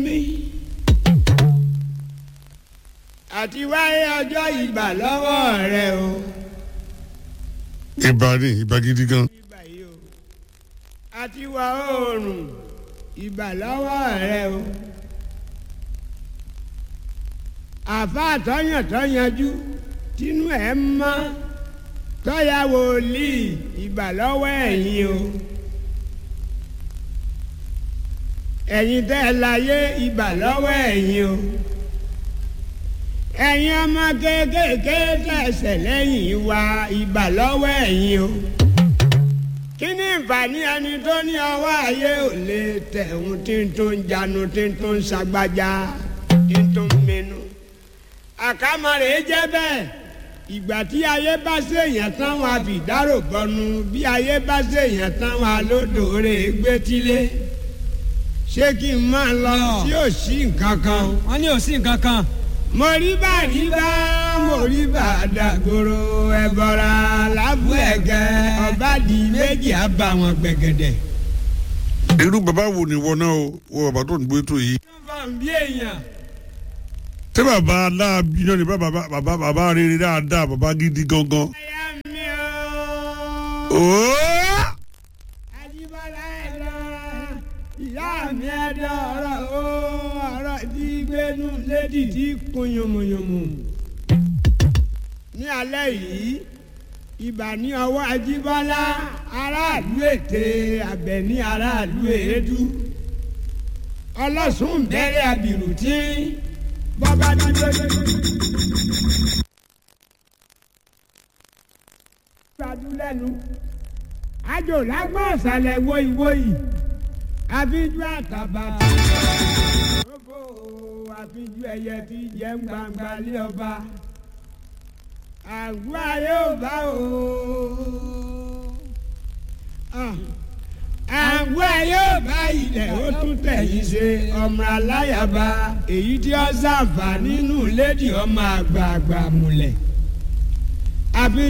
àti wáyé ọjọ́ ìgbà lọ́wọ́ rẹ o. ìbà ni ìbà gidi gan. ìgbà yìí o àti wà oòrùn ìgbà lọ́wọ́ rẹ o. àfa àtọ́yàn tọ́yanjú tínú ẹ̀ mọ́ tọ́ya wòlíì ìgbà lọ́wọ́ ẹ̀yin o. ẹ̀yin tẹ́ ẹ láyé ìgbà lọ́wọ́ ẹ̀yin o ẹ̀yin ọmọ kéékèèké tẹ̀sẹ̀ lẹ́yìn wa ìgbà lọ́wọ́ ẹ̀yin o. kí ni ìfàní ẹni tó ní ọwọ́ ayé ò lè tẹ̀hún tí ń tó ń janu tí ń tó ń ṣàgbájá tí ń tó ń mẹnu. àkàmọ̀rẹ́ jẹ́ bẹ́ẹ̀ ìgbà tí ayé bá ṣèyàn tán wọn àfìdárò gbọnu bí ayé bá ṣèyàn tán wọn alódòore gbétílé ṣé kí n máa lọ tí ò sí nǹkan kan. wọ́n ní ò sí nǹkan kan mo rí bá rí bá mo rí bá dàgbòrò ẹ̀bọ̀ra lábú ẹ̀gẹ́ ọba di méjì á bá wọn gbẹ̀gẹ̀dẹ̀. irú bàbá wo ni wọ náà o wọ bàbá tó ń gbé tó yìí. bá ń bí èèyàn. tí bàbá aláàbí náà ni bàbá bàbá bàbá rere dáadáa bàbá gidi gangan. ẹyà mi o. ooo. Ajíbọ́lá ẹ̀dọ́ ìyá mi ẹ̀dọ́ ọ̀rọ̀ o ọ̀rọ̀ tí gbénu lédi tí kun yomoyomo. ní alẹ́ yìí ibà ní ọwọ́ Ajíbọ́lá aráàlú ètè Àbẹ̀ní aráàlú èédú ọlọ́sùn bẹ̀rẹ̀ àbìrù tí bọ́bá dídó. gbadúlẹ́nu àjò lágbọ́n ọ̀sàlẹ̀ wọ́ìwọ́ì àfijú àtàbà òfò àfijú ẹyẹ tí jẹ́ ń gbangba lé ọba àgọ́ ayé ò bá o àgọ́ ayé ò bá ilẹ̀ ó tún tẹ̀yìn ṣe ọmọ aláyàbá èyí tí ó ṣàǹfà nínú lédi ọmọ àgbààgbà múlẹ̀ àfi